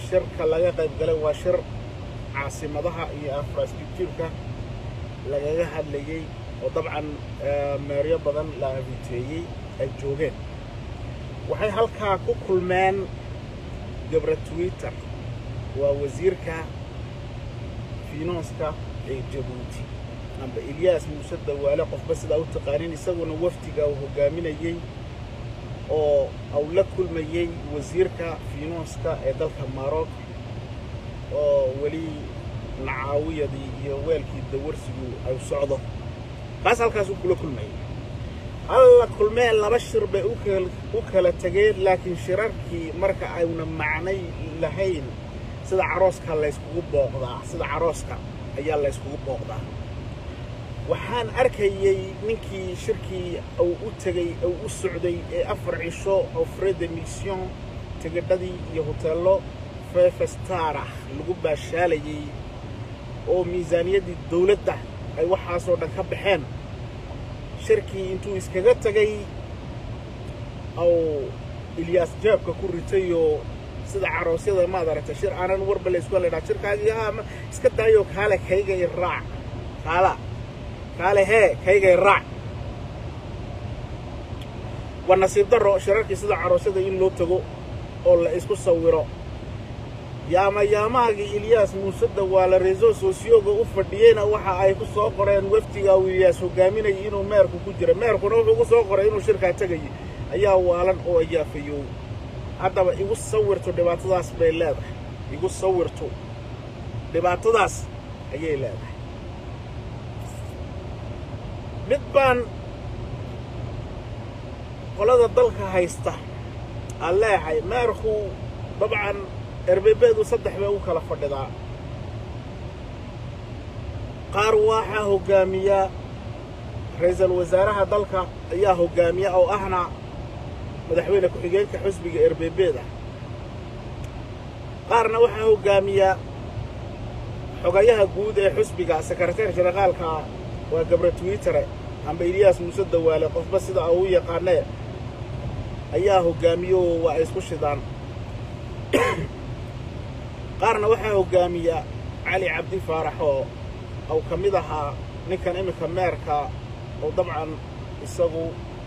shirka laga qayb galay waa shir caasimadaha iyo infrastructureka lagaga hadlayey oo dabcan meeryo badan la abiteeyey ay joogeen waxay halkaa ku kulmeen gabra twitter waa wasiirka finanska ee jabuuti amba ilyaas muuse dawaale qofba sidaa u taqaanin isaguna wafdiga uu hoggaaminayey oo au la kulmayey wasiirka finanska ee dalka maroc oo weli nacaawiyadii iyo weelkii dawarsigu ay socdo kaas halkaasuu kula kulmayay alla kulmee laba shir bay u kala tegeen laakiin shirarkii marka ayna macnay lahayn sida carooska layskugu booqdaa sida carooska ayaa layskugu booqdaa waxaan arkayey ninkii shirkii uu u tegey uu u socday ee afar cisho oo frede mission tigidhadii iyo hoteello fefestarah lagu baashaalayey oo miisaaniyaddii dawladda ay waxaasoo dhan ka baxeen shirkii intuu iskaga tegay au ilyaas jaabka ku ritayoo sida caroosyada maad aragtay shir aanan warba la isku ledhaa shirkaagii haa iska daayoo kaale kaygay raac kaala kaale hee kaygay raac waa nasiib darro shirarkii sida caroosyada in loo tago oo la isku sawiro yaama yaamaagii ilyaas muuse dawaale reeso sosiyoga u fadhiyeyna waxa ay ku soo qoreen wafdiga uu ilyaas hogaaminayay inuu meerku ku jira meerkuna wuxuu ku soo qoray inuu shirkaa tegayay ayaa waalan oo ayaafayow haddaba igu sawirto dhibaatadaas bay leedahay igu sawirto dhibaatadaas ayay leedahay mid baan qolada dalka haysta aan leehay meerku dabcan erbebeedu saddex bay u kala fadhidaa qaar waxaa hoggaamiya ra-iisul wasaaraha dalka ayaa hoggaamiya oo ahna madaxweyne ku-xigeenka xusbiga erbebeeda qaarna waxaa hoggaamiya xogayaha guud ee xusbiga sekretar jenaraalka waa gabra twitere amba ilyaas muuse dawaale qofba sida uu u yaqaanee ayaa hoggaamiyo waa ay isku shidaan qaarna waxaa hoggaamiya cali cabdi faarax oo uu ka mid ahaa ninkan iminka meerka oo dabcan isagu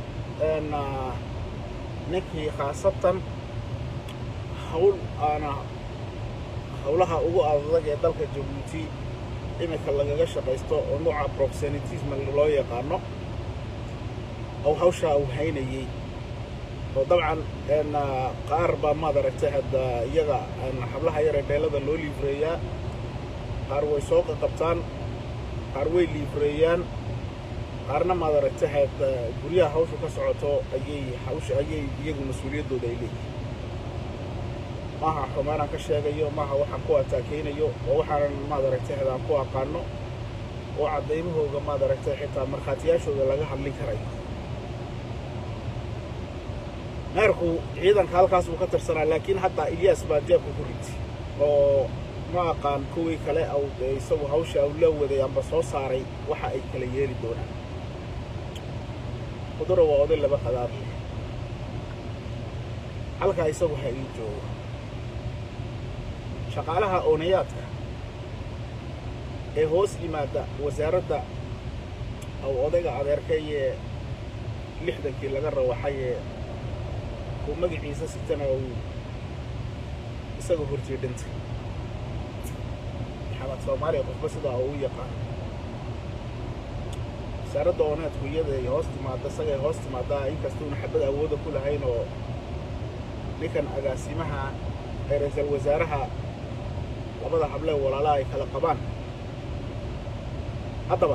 ninkii khaasatan hawl aana hawlaha ugu adag ee dalka jabuuti iminka lagaga shaqaysto oo nuuca proxenitism loo yaqaano ou hawshaa uu haynayey oo dabcan qaar baa maad aragtay hadda iyaga xablaha yaree dheelada loo liifreeyaa qaar way soo qaqabtaan qaar way liifreeyaan qaarna maad aragtay had guryaha hawshu ka socoto ayay hawsha ayay iyagu mas-uuliyaddooda ay leeyihin maaha xumaanaan ka sheegayo maaha waxaan ku ataakaynayo oo waxaanan maad aragtay had aan ku aqaano oo caddaymahooga maad aragtay xitaa markhaatiyaashooda laga hadlin karayo meerku ciidanka halkaas buu ka tirsanaa laakiin hadda ilyaas baa jeebka ku ritay oo ma aqaan kuwii kale au isagu hawsha au la waday amba soo saaray waxa ay kala yeeli doonaan qudura waa oday laba qadaar leh halkaa isagu ha ii joogo shaqaalaha oonayaadka ee hoos yimaada wasaaradda au odayga adeerkayee lixdankii laga rawaxayee uu magaciisa sitana uu isaga horjee dhintay maxamed soomaaliya qofba sidaa uu u yaqaan wasaaradda ooneedku iyada ay hoos timaadda isagay hoos timaaddaa inkastuuna xabad awooda ku lahayn oo ninkan agaasimaha ee ra-iisal wasaaraha labada hablee walaalaha ay kala qabaan haddaba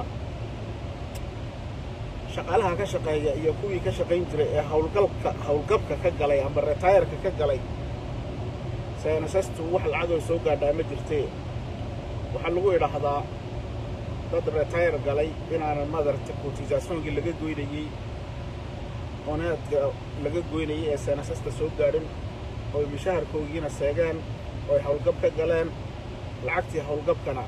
shaqaalaha ka shaqeeya iyo kuwii ka shaqayn jiray ee hawlgalka hawlgabka ka galay amba retayarka ka galay saynasastu wax lacagoo soo gaadhaa ma jirtee waxaa lagu idhaahdaa dad retayar galay inaanan madarta cotisationkii laga goynayey oneedka laga goynayey ee saynasasta soo gaadhin ooy mishaharkoogiina seegeen ooy hawlgab ka galeen lacagtii hawlgabkana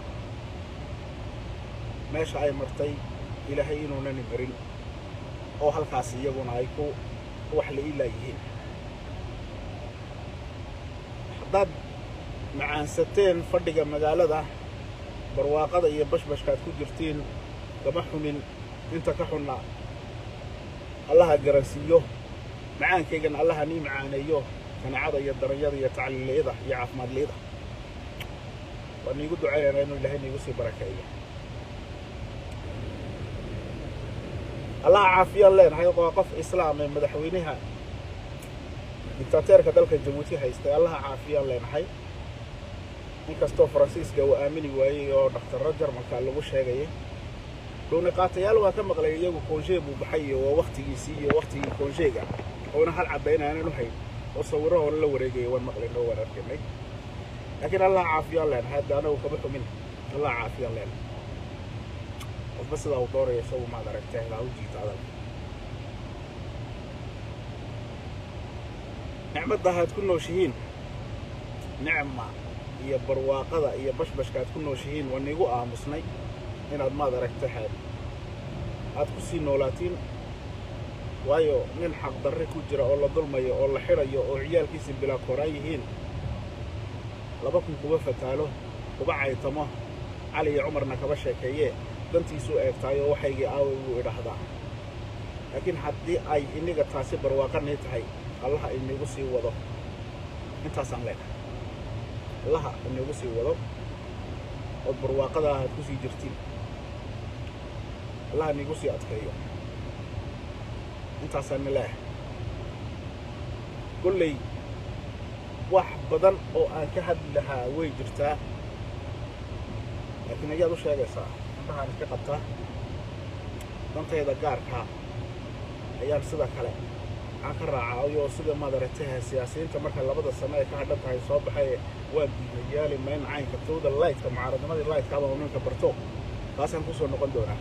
meesha ay martay ilaahay inuunani marin oo halkaas iyaguna ay ku wax la ilaa yihiin haddaad macaansateen fadhiga magaalada barwaaqada iyo bashbashkaad ku jirtiin gama xumin inta ka xunna allaha garansiiyo macaankaygana allaha nii macaaneeyo kanacada iyo daranyada iyo tacliili'ida iyo caafimaadli'ida waa niigu ducaynayna inuu ilahay niigu sii barakeeyo allaha caafiyaan leenahay waa qof islaam ee madaxweynaha dictateerka dalka jabuuti haystay allaha caafiyaan leenahay inkastoo faransiiska uu aamini waayey oo dhakhtarro jarmalka lagu sheegayay dhowniqaatayaal waa ka maqlay iyagu koonshee buu baxay iyo waa wakhtigiisii iyo wakhtigii koonsheega oona hal caddaynaanan u hayn oo sawirro hore la wareegaya waan maqlaynoo waan arkaynay laakiin allaha caafiyaan leenahay hadda anagu kama xumin allaha caafiyaan leenahay qofba sidaa uu dooraya isagu maad aragtay ilaa u jiita adag nicmadda aad ku nooshihiin nicma iyo barwaaqada iyo bashbashka aad ku nooshihiin waa niigu aamusnay inaad maad aragta xaad aad ku sii noolaatiin waayo nin xaqdarre ku jira oo la dulmayo oo la xidhayo oo ciyaalkiisi bilaa koraan yihiin laba kun kuba fataalo kuba caytamo cali iyo cumarna kaba sheekeeye dantiisuu eegtaayoo waxaygii aaway buu idhaahdaa laakiin haddii ay iniga taasi barwaaqanii tahay allaha inigu sii wado intaasaan leenahay allaha inigu sii wado ood barwaaqada aad ku sii jirtiin allaha inigu sii adkeeyo intaasaana leehay kolley wax badan oo aan ka hadli lahaa way jirtaa laakiin ayaad u sheegaysaa indhahaan iska qabtaa dantayda gaarkaa ayaan sida kale aan ka raacaayo sida madarataha siyaasiyiinta marka labada sano ay ka hadhan tahay soo baxay waa diidayaali mayn caynka towda laytka mucaaradnimadii laytkaaba ninka barto taasaan kusoo noqon doonaa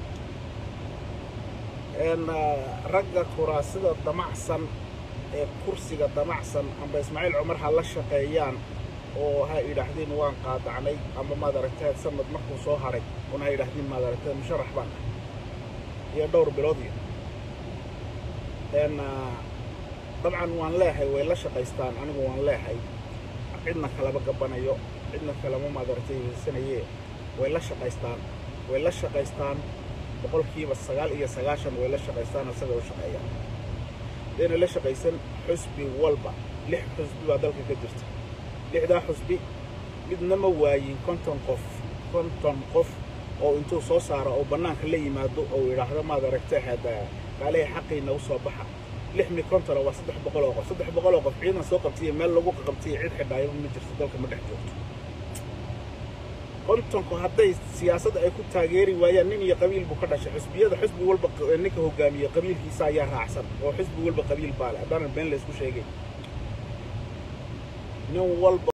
ragga kuraasida damacsan ee kursiga damacsan amba ismaaciil cumar ha la shaqeeyaan oo ha idhaahdeen waan qaadacnay amba maad aragteed sanad markuu soo haray una ha idhaahdeen maad aragteed musharax baan iyo dhowr bilood iyo dabcan waan leehay way la shaqaystaan anigu waan leehay cidna kalama gabanayo cidna kalama maad aragtay weysanaye way la shaqaystaan way la shaqaystaan boqolkiiba sagaal iyo sagaashan way la shaqaystaan isaga u shaqeeyaan hadayna la shaqaysan xusbi walba lix xusbi baa dalka ka jirta lixdaa xusbi midna ma waayin konton qof konton qof oo intuu soo saaro oo bannaanka la yimaado oo idhaahdo maad aragtay hada kaalihay xaqiina u soo baxa lix mi kontona waa saddex boqol oo qof saddex boqol oo qof ciidan soo qabtiya meel lagu qabtiya cid xidhaayaba ma jirto dalka ma dhex joogto kontonku hadday siyaasadda ay ku taageeri waayaan nin iyo qabiil buu ka dhashay xusbiyada xusbi walba ninka hogaamiye qabiilkiisa ayaa raacsan oo xusbi walba qabiil baale haddaanan been la isku sheegay nin walba